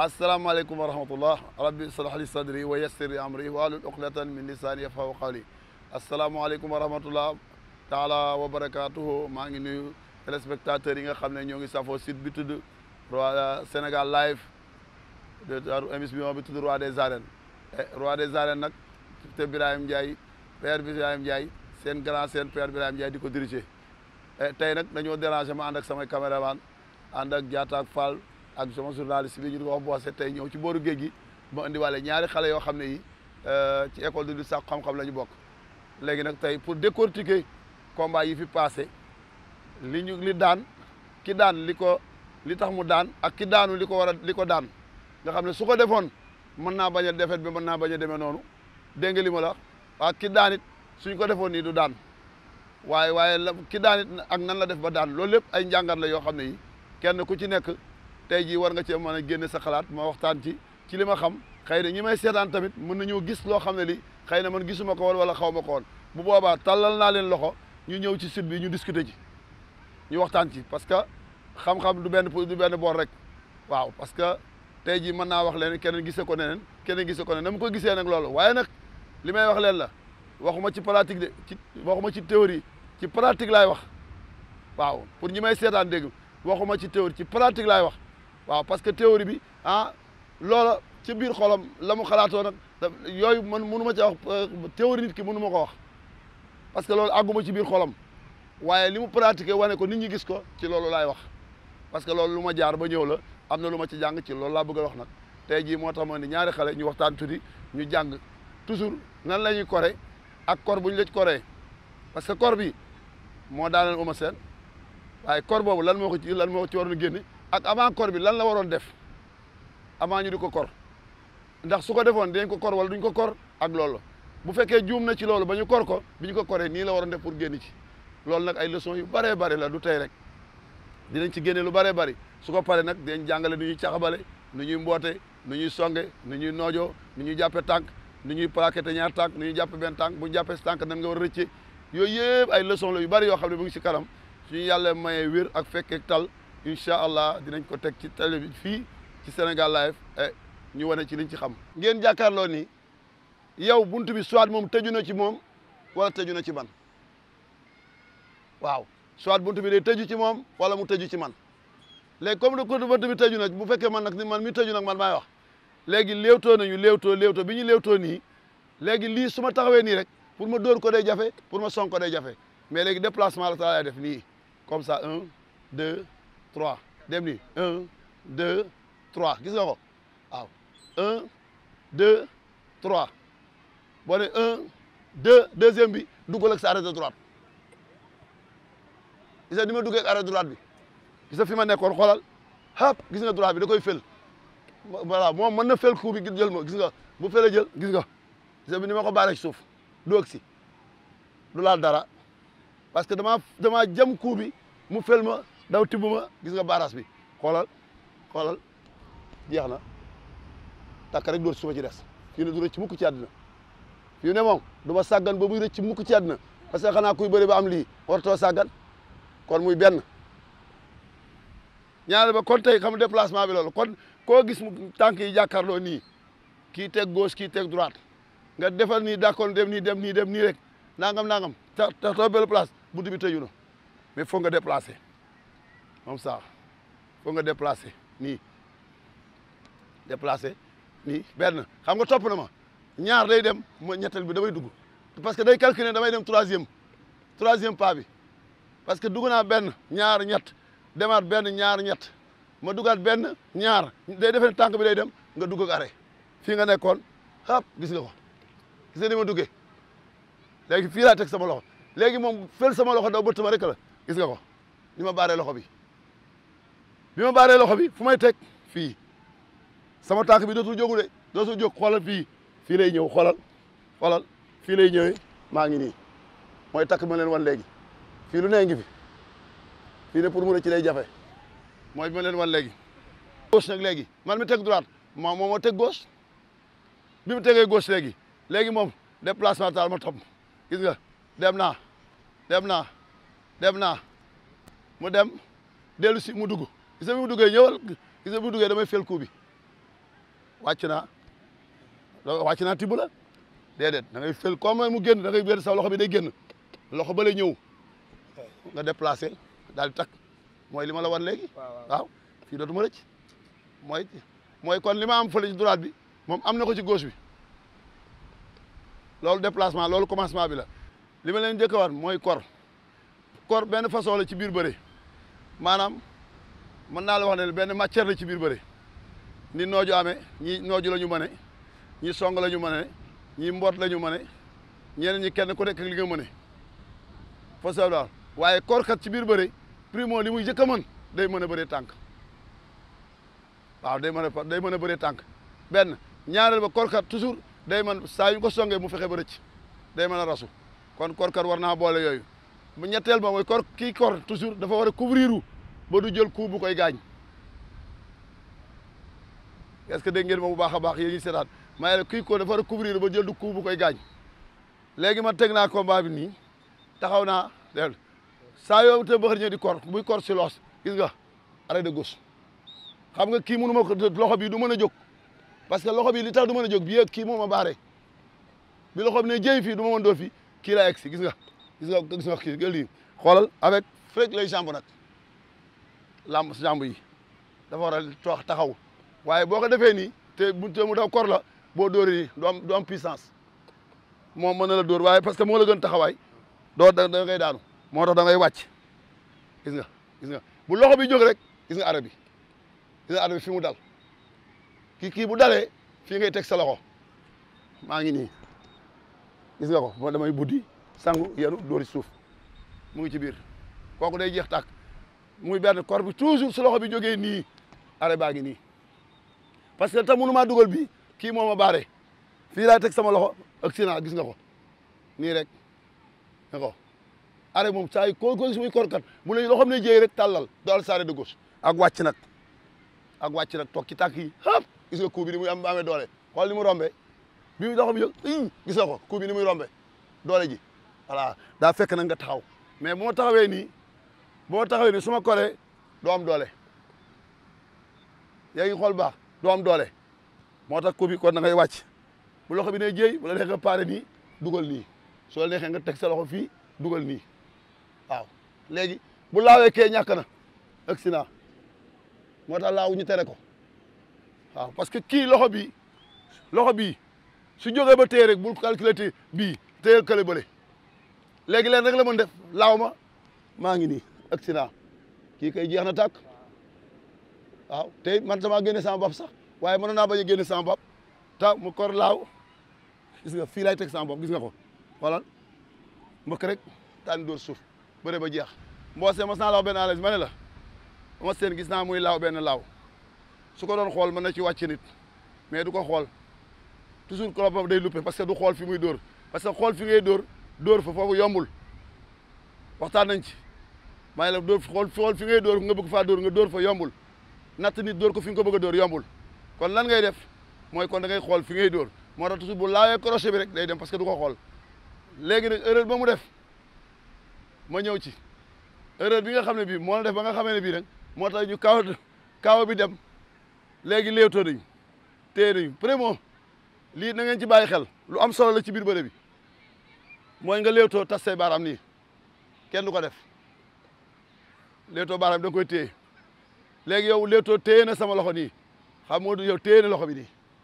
asalaamaaleykum wa rahmatullah rabbi israh li sadri wa yassir li amri wahlul uqdatan min lisani yafqahu qawli asalaamaaleykum wa rahmatullah taala wa barakatuhu maa ngi nuyu téléspectateurs yi nga xam ne ñoo ngi safoo site bi tudd roi Sénégal live de émission bi tudd roi des arènes roi des arènes nag te Birahim Ndiaye père Birahim Ndiaye seen grand seen père Birahim Ndiaye di ko diriger tey nag dañoo déranger ma ànd ak samay caméraman ànd ak Diatta ak Fall ak sama journaliste bi ñu di ko wax boose tey ñëw ci booru géej gi ma indiwaale ñaari xale yoo xam ne yi ci école de lutte sax xam-xam la ñu bokk léegi nag tey pour décortiquer combat yi fi passé li ñu li daan ki daan li ko li tax mu daan ak ki daanu li ko war a li ko daan nga xam ne su ko defoon mën naa bañ a defet bi mën naa bañ a demee noonu dégg nga li ma la wax ki daan it suñ ko defoon nii du daan waaye waaye la ki daan it ak nan la def ba daan loolu lépp ay njàngat la yoo xam ne yi kenn ku ci nekk tey jii war nga cee mën a génne sa xalaat ma waxtaan ci ci li ma xam xëy na ñi may seetaan tamit mën nañoo gis loo xam ne li xëy na man gisuma ko woon wala xaw ma ko woon bu boobaa tàllal naa leen loxo ñu ñëw ci site bi ñu discuter ci ñu waxtaan ci parce que xam-xam du benn du benn boor rek waaw parce que tey jii mën naa wax leen keneen gisee ko neneen keneen gisee ko neneen na mu ko gisee nag loolu waaye nag li may wax leen la waxuma ci pratique de ci waxuma ci théorie ci pratique laay wax waaw pour ñi may seetaan dégg waxuma ci théorie ci pratique laay wax waaw parce que théorie bi ah loola ci biir xolam la mu xalaatoo nag yooyu man mënu ma ci wax théorie nit ki mënu ma ko wax parce que loolu àgguma ci biir xolam waaye li mu pratiqué wane ko nit ñi gis ko ci loolu laay wax parce que loolu lu ma jaar ba ñëw la am na lu ma ci jàng ci loolu laa bëgg a wax nag tey jii moo tax ma ni ñaari xale ñu waxtaan tuuti ñu jàng toujours nan la ñuy kore ak kor bu ñu la ci koree parce que kor bi moo daaneel Eumeu Sène waaye kor boobu lan moo ko ci lan moo ko ci waroon génne ak avant kor bi lan la waroon def avant ñu di ko kor ndax su ko defoon dinañ ko kor wala duñ ko kor ak loolu bu fekkee juum na ci loolu ba ñu kor ko bi ñu ko koree nii la waroon def pour génn ci loolu nag ay leçons yu bëree bëri la du tey rek dinañ ci génne lu bëree bëri su ko paree nag dinañ jàngale nu ñuy caxabale nu ñuy mboote nu ñuy songe nu ñuy noojoo nu ñuy jàppe tànk nu ñuy plaqué ñaar tànk nu ñuy jàppe benn tànk bu ñu jàppee si tànk nan nga war a rëcce yooyu yëpp ay leçons la yu bëri yoo xam ne mu ngi si kanam suñu yàlla mayee wér ak fekkee tal incha allah dinañ ko teg ci télé bi fii ci Sénégal live ñu wane ci liñ ci xam ngeen jàkkaarloo ni yow buntu bi soit moom tëju na ci moom wala tëju na ci man waaw soit buntu bi day tëju ci moom wala mu tëju ci man léegi comme que buntu bi tëju na bu fekkee man nag ni man mi tëju nag man maay wax léegi léewtoo nañu léewtoo léewtoo bi ñu léewtoo nii léegi lii su ma taxawee nii rek pour ma dóor ko day jafe pour ma song ko day jafe mais léegi déplacement la ta lay def nii comme ça un deux trois dem nii un deux trois gis nga ko waaw un deux trois boo ne un deux deuxième bi duggal ak sa arrêt de droite gis nga ni ma duggee ak arrêt de droite bi gis nga fi ma nekkoon xoolal hap gis nga droite bi da koy fel voilà moom mën na fel coup bi jël ma gis nga bu felee jël gis nga gis nga bi ni ma ko baaree ci suuf du ak si du laal dara parce que damaa damaa jam coup bi mu fel ma daw tibb ma gis nga baaraas bi xoolal xoolal jeex na takk rek dóor suba ci des fii ne du rëcc mukk ci àddina fii ne moom du ma sàggan ba muy rëcc mukk ci àddina parce que xanaa kuy bëri ba am lii wartoo sàggan kon muy benn ñaare ba kon tey xam déplacement bi loolu kon koo gis mu tànk yi jàkkaarloo nii kii teg gauche kii teg droite nga defal nii d'accord dem nii dem nii dem nii rek nangam nangam ta ta too belle place buntu bi tëju na mais foog nga déplacer comme ça foog nga déplacer nii déplacer nii benn xam nga topp na ma ñaar day dem ma ñetteel bi damay dugg parce que day calculer damay dem troisième troisième pas bi parce que dugg naa benn ñaar ñett demaat benn ñaar ñett ma dugaat benn ñaar day defee tànk bi day dem nga dugg ak arrêt fii nga nekkoon hop gis nga ko gis nga ni ma duggee léegi fii laa teg sama loxo léegi moom fel sama loxo daw bëtt ma rek la gis nga ko ni ma baaree loxo bi bi ma baaree loxo bi fu may teg fii sama tànk bi dootul jógu de dootul jóg xoolal fii fii lay ñëw xoolal xoolal fii lay ñëwee maa ngi nii mooy takk ma leen wan léegi fii lu nee ngi fi fii ne pour mu ne ci lay jafe mooy bi ma leen wan léegi gauche nag léegi man mi teg droite moom moo moo teg gauche bi mu tegee gauche léegi léegi moom déplacement taal ma topp gis nga dem naa dem naa dem naa mu dem dellu si mu dugg gis nga bi mu duggee ñëwal gis nga bi mu duggee damay fel coup bi wàcc naa wàcc naa tibb la déedéet da ngay fël comme mu génn da ngay wér sa loxo bi day génn loxo ba lay ñëw nga déplacé daal di takk mooy li ma la wan léegi waaw fii dootuma rëcc mooy mooy kon li ma am fële ci droite bi moom am na ko ci gauche bi loolu déplacement loolu commencement bi la li ma leen njëkk a war mooy kor kor benn façon la ci biir bëre maanaam mën naa la wax ne benn matière la ci biir bëre ni nooju amee ñi nooju la ñu mëne ñi song la ñu mëne ñi mboot la ñu mëne ñeneen ñi kenn ku nekk li nga mëne façon daal waaye korkat ci biir bëre primo li muy njëkk a mën day mën a bëree tànk waaw day mën a day mën a bëree tànk benn ñaareel ba korkat toujours day mën saa yu ko songee mu fexe ba rëcc day mën a rasu kon korkat war naa boole yooyu bu ñetteel ba mooy kor kii kor toujours dafa war a couvrir ba du jël coup bu koy gaañ est-ce que dégg ngeen ma bu baax a baax yéen ñi seetaan maa ngi kii ko dafa war a couvrir ba jël du coup bu koy gaañ léegi man teg naa combat bi nii taxaw naa dégg saa yoo te bëxër ñëw di kor buy kor si loos gis nga arrêt de gauche xam nga kii mënu ma ko loxo bi du mën a jóg parce que loxo bi li tax du mën a jóg bi yëg kii moo ma baare bi loxo bi ne jëy fii du ma mën doo fii kii laa egg si gis nga gis nga gis nga kii nga lii xoolal avec frek les jambes nag lamb jambes yi dafa war a toox taxaw waaye boo ko defee nii te bu te mu daw kor la boo dóoree nii du am du am puissance moom mën na la dóor waaye parce que moo la gën taxawaay doo da da ngay daanu moo tax da ngay wàcc gis nga gis nga bu loxo bi jóg rek gis nga arrêt bi gis nga arrêt bi fi mu dal kii kii bu dalee fii ngay teg sa loxo maa ngi nii gis nga ko moo damay buddi sangu yenu dóori suuf mu ngi ci biir kooku day jeex tàkk muy benn kor bi toujours su loxo bi jógee nii arrêt baa ngi nii parce que te mënu maa dugal bii kii moo ma baare fii laay teg sama loxo ak sina gis nga ko nii rek nga ko arrêt moom saa yi ko ko gis muy korkat bu la loxoom ne jéey rek tàllal doal sarré de gauche ak wàcc nag ak wàcc nag toog ci tànk yi hop gis nga coup bi ni muy am amee doole xool ni mu rombe bi mu loxo bi jóg i gis nga ko coup bi ni muy rombe doole ji voilà daa fekk nag nga taxaw mais bu ma taxawee nii bu ma taxawee nii su ma koree doo am doole yaa ngi xool baax doo am doole moo tax coup bi kon da ngay wàcc bu loxo bi ne jéey bu la neexee nga paare nii dugal nii soo neexee nga teg sa loxo fii dugal nii waaw léegi bu laawee kee ñàkk na accident moo tax laaw ñu tere ko waaw parce que kii loxo bi loxo bii su jógee ba téye rek bul calculer te bii téyel kële bële léegi leen rek la mën def laaw ma maa ngi nii accident kii kay jeex na tàkk waaw te man sama génne sama bopp sax waaye mënoon naa bañ a génne sama bopp ta mu kor laaw gis nga fii lay teg sama bopp gis nga ko xoolal mbëkk rek taan dóor suuf bëre ba jeex mboose mos naa laaw benn alage ma ne la ma seen gis naa muy laaw benn laaw su ko doon xool mën na ci wàcc nit mais du ko xool toujours kolopam day luppe parce que du xool fi muy dóor parce que xool fi ngay dóor dóor fa foofu yombul waxtaan nañ ci maa ngi la dóor xool xool fi ngay dóor nga bëgg faa dóor nga dóor fa yombul natt nit dóor ko fi nga ko bëgg a dóor yombul kon lan ngay def mooy kon da ngay xool fi ngay dóor moo tax toujours bu laawee crochet bi rek day dem parce que du ko xool léegi nag erreur ba mu def ma ñëw ci erreur bi nga xam ne bii moo la def ba nga xamee ne bii nag moo tax ñu kaw kaw bi dem léegi léewtoo nañu téye nañu vraiment lii na ngeen ci bàyyi xel lu am solo la ci biir bëre bi mooy nga léewtoo tas say baaraam nii kenn du ko def léewtoo baaraam da nga koy téye léegi yow léewtoo téye na sama loxo nii xam nga yow téye na loxo bi nii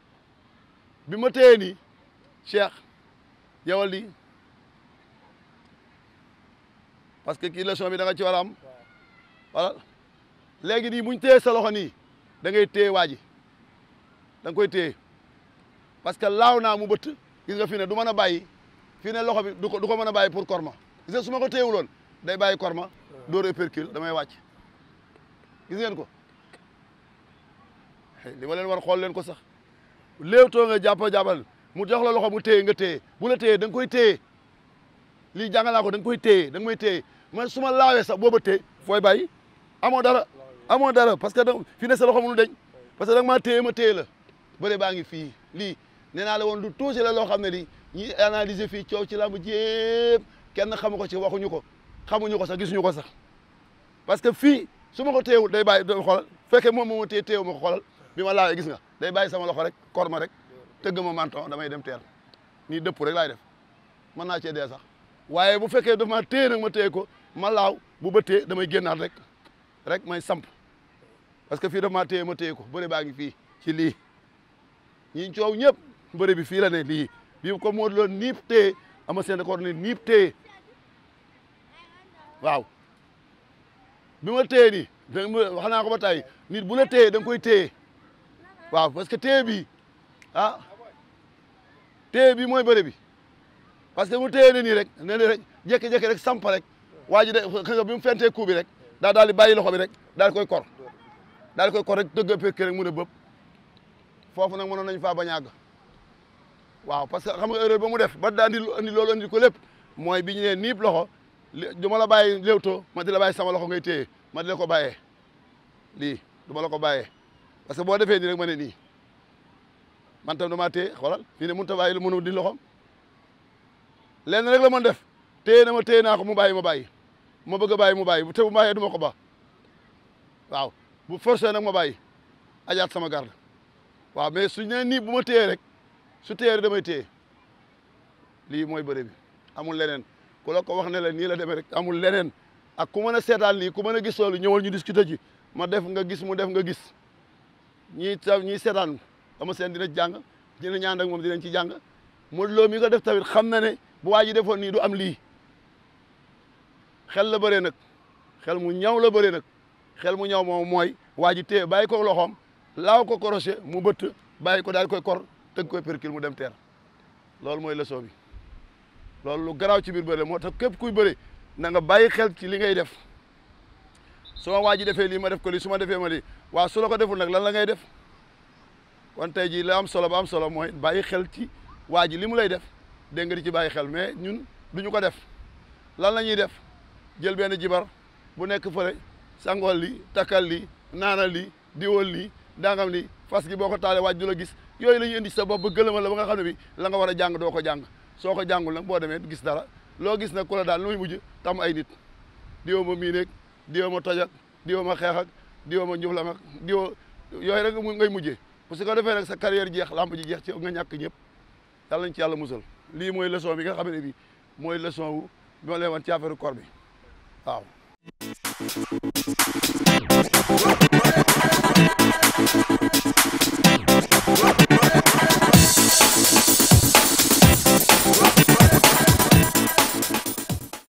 bi ma téye nii Cheikh yowal nii parce que kii leçon bi da nga ci war a am voilà léegi nii buñ téye sa loxo nii da ngay téye waa ji da nga koy téye parce que laaw naa mu bëtt gis nga fi ne du mën a bàyyi fii ne loxo bi du ko du ko mën a bàyyi pour korma gis nga su ma ko téyewuloon day bàyyi korma door épercule damay wàcc gis ngeen ko li ma leen war xool leen ko sax léewtoo nga jàppa jàppal mu jox la loxo mu téye nga téye bu la téye da nga koy téye lii jàngal naa ko da nga koy téye da nga may téye man su ma laawee sax booba téye fooy bàyyi amoo dara amoo dara parce que da fi ne sa loxo mënu deñ parce que da nga maa téye ma téye la bëre baa ngi fii lii nee naa la woon du tuuti la loo xam ne lii ñi analyser fii coow ci làmb jépp kenn xamu ko ci waxuñu ko xamuñu ko sax gisuñu ko sax parce que fii su ma ko téyewul day bàyyi do xoolal fekkee moom moo ma téye téyewu ma ko xoolal bi ma laawee gis nga day bàyyi sama loxo rek kor ma rek tëgg ma manton damay dem teer nii dëpp rek laay def mën naa cee dee sax waaye bu fekkee daf ma téye nag ma téye ko ma laaw bu bëttee damay génnaat rek rek may samp parce que fii daf maa téye ma téye ko bëre baa ngi fii ci lii ñi coow ñëpp bëre bi fii la ne lii bii ko moo loon niip téye ama seen ko ne niip téye waaw bi ma téye nii da wax naa ko ba tey nit bu la téye da nga koy téye waaw parce que téye bi ah téye bi mooy bëre bi parce que mu téye ne nii rek ne ni rek jékki-jékki rek samp rek waa ji de nga bi mu fentee coup bi rek daa daal di bàyyi loxo bi rek daal di koy kor daal di koy kor rek dëgg pekk rek mun a bëpp foofu nag mënoon nañ faa bañ a àgg waaw parce que xam nga erreur ba mu def ba daa andi andi loolu andi ko lépp mooy bi ñu nee niip loxo du ma la bàyyi léewtoo ma di la bàyyi sama loxo ngay téye ma di la ko bàyyee lii du ma la ko bàyyee parce que boo defee nii rek ma ne nii man tam damaa téye xoolal fii ne mënut a bàyyi lu mënu di loxom lenn rek la mën def téye na ma téye naa ko mu bàyyi ma bàyyi ma bëgg a bàyyi mu bàyyi te bu bàyyee du ma ko ba waaw bu forcé nag ma bàyyi ajaat sama garde waaw mais suñ nee nii bu ma téye rek su téye rek damay téye lii mooy bëre bi amul leneen ku la ko wax ne la nii la demee rek amul leneen ak ku mën a seetaan lii ku mën a gis loolu ñëwal ñu discuter ci ma def nga gis mu def nga gis ñii ta ñii seetaan ama seen dina jàng dina ñaan ak moom dinañ ci jàng Modou Lo mi ko def tamit xam na ne bu waa ji defoon nii du am lii xel la bëree nag xel mu ñaw la bëree nag xel mu ñaw moom mooy waa ji téye bàyyi ko loxoom laaw ko crochet mu bëtt bàyyi ko daal koy kor tëgg koy percule mu dem teer loolu mooy leçon bi loolu lu garaaw ci biir bëre moo tax képp kuy bëri na nga bàyyi xel ci li ngay def su ma waa ji defee lii ma def ko lii su ma defee ma lii waaw su la ko deful nag lan la ngay def kon tey jii la am solo ba am solo mooy bàyyi xel ci waa ji li mu lay def dégg nga di ci bàyyi xel mais ñun duñu ko def lan la ñuy def jël benn jibar bu nekk fële sangool lii takkal lii naanal lii diwal lii dangam lii fas gi boo ko taalee waaj du la gis yooyu la ñuy indi sa bopp ba gëlëma la ba nga xam ne bi la nga war a jàng doo ko jàng soo ko jàngul nag boo demee gis dara loo gis nag ku la daal lu muy mujj tam ay nit diwo ma mii nekk diwo ma toj ak diwo ma xeex ak diwo ma njuflam ak diwo yooyu rek ngay mujjee parce que defee nag sa carrière jeex lamb ji jeex ci nga ñàkk ñëpp yàlla nañ ci yàlla musal lii mooy leçon bi nga xam ne bi mooy leçon wu bi ma leen wan ci affaire koor bi waaw